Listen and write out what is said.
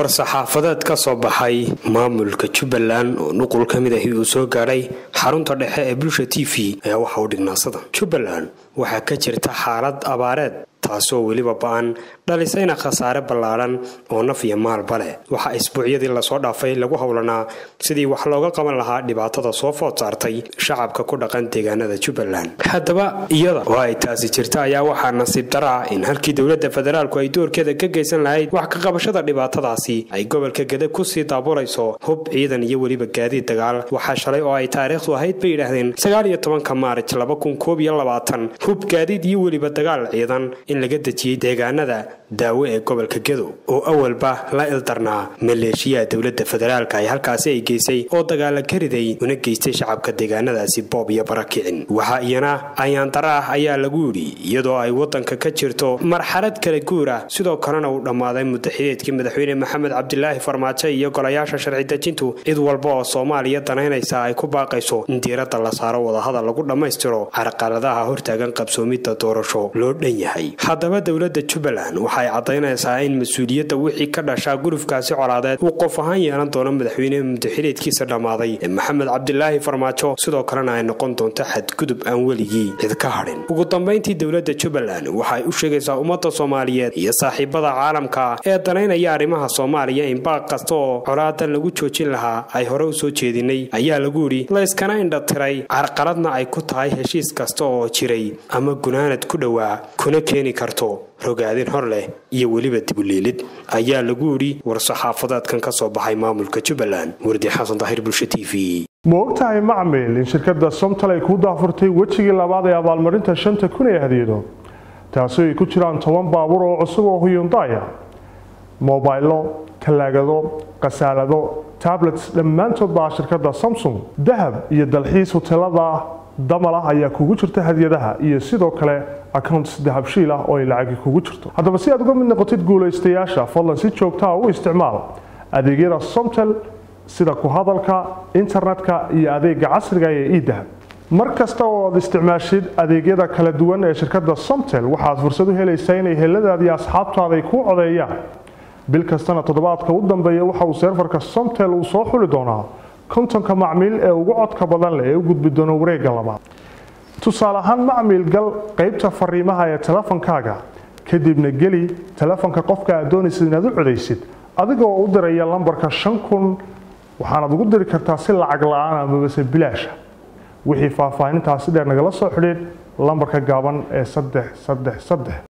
war-saxaafadeed ka soo baxay maamulka jubbaland oo nuqul ka mid ahi uu soo gaadhay xarunta dhexe ee bulsha t v ayaa waxa u dhignaasada jubbaland waxaa ka jirta xaalad abaareed taasoo weliba ba-an dhalisayna khasaare ballaadhan oo naf iyo maalba leh waxaa isbuucyadii lasoo dhaafay lagu howlanaa sidii wax looga qaban lahaa dhibaatada soo food saartay shacabka ku dhaqan deegaanada jubbaland haddaba iyada oo ay taasi jirta ayaa waxaa nasiib dara ah in halkii dowladda federaalku ay doorkeeda ka geysan lahayd wax ka qabashada dhibaatadaasi ay gobolka gede kusii daaburayso hub ciidan iyo weliba gaadiid dagaal waxaa shalay oo ay taariikhdu ahayd bay yidhaahdeen sagaal iyo tobanka maarij laba kun koob iyo labaatan hub gaadiid iyo weliba dagaal ciidan in laga dejiyey deegaanada daawo ee gobolka gedo oo awalba la ildarnaa maleeshiyaha dowladda federaalka ay halkaasi ay geysay oo dagaala ka riday una geystay shacabka deegaanadaasi boob iyo barakicin waxaa iyana ayaandara ah ayaa lagu yidhi iyadoo ay wadanka ka jirto marxalad kala guur ah sidoo kalena uu dhammaaday muddaxideedkii madaxweyne maxamed cabdilaahi farmaajo iyo golayaasha sharci dejintu cid walba oo soomaaliya danaynaysa ay ku baaqayso in diiradda la saaro wadahadal lagu dhammaystiro carqaladaha hortaagan qabsoomidda doorasho loo dhan yahay haddaba dowladda jubbaland waxay caddaynaysaa in mas-uuliyadda wixii ka dhashaa gurufkaasi colaadeed uu qof ahaan yeelan doono madaxweyne muddaxileedkiisa dhammaaday ee maxamed cabdilaahi farmaajo sidoo kalena ay noqon doonto xadgudub aan weligii cid ka hadhin ugu dambayntii dowladda jubbaland waxay u sheegaysaa ummadda soomaaliyeed iyo saaxiibada caalamka ee danaynaya arrimaha soomaaliya in baaq kasta oo colaadan lagu joojin lahaa ay hore u soo jeedinay ayaa lagu yidhi la yskana indhatiray carqaladna ay ku tahay heshiis kasta oo jiray ama gunaanad ku dhowaa kuna keeni karto rogaadin hor leh iyo weliba dibuliilid ayaa lagu yidhi war-saxaafadeedkan ka soo baxay maamulka jubbaland wardi xasan daahir bulsha t v ma ogtahay macmil in shirkadda somtal ay kuu daafurtay wejigii labaad ee abaalmarinta shanta kun ee hadiyado taasi ay ku jiraan toban baabuur oo cusub oo huyundaya mobaylo talaagado khasaalado tablets dhammaantood baa shirkadda samsung dahab iyo dalxiis huteelada damal ah ayaa kugu jirta hadiyadaha iyo sidoo kale accounts dahabshiil ah oo ay lacagi kugu jirto haddaba si aad uga mid noqotid guulaystayaasha fadlan si joogtaa u isticmaal adeegyada somtel sida ku hadalka internetka iyo adeega casriga ee idahab mar kasta oo aad isticmaashid adeegyada kala duwan ee shirkadda somtel waxaad fursad u helaysaa inay heladaadi asxaabtaada ay kuu codeeyaan bil kastana toddobaadka u dambeeya waxa uu seerfarka somtel uu soo xuli doonaa kontonka macmiil ee ugu codka badan leh ee u gudbi doono wareegga labaad tusaale ahaan macmiil gal qaybta fariimaha ee telefonkaaga kadibna geli telefonka qofka aad doonaysid inaad u codaysid adigoo u diraya lambarka shan kun waxaanaad ugu diri kartaa si lacag la-aan amabase bilaasha wixii faahfaahintaasi dheer nagala soo xidhiid lambarka gaaban ee saddex saddex saddex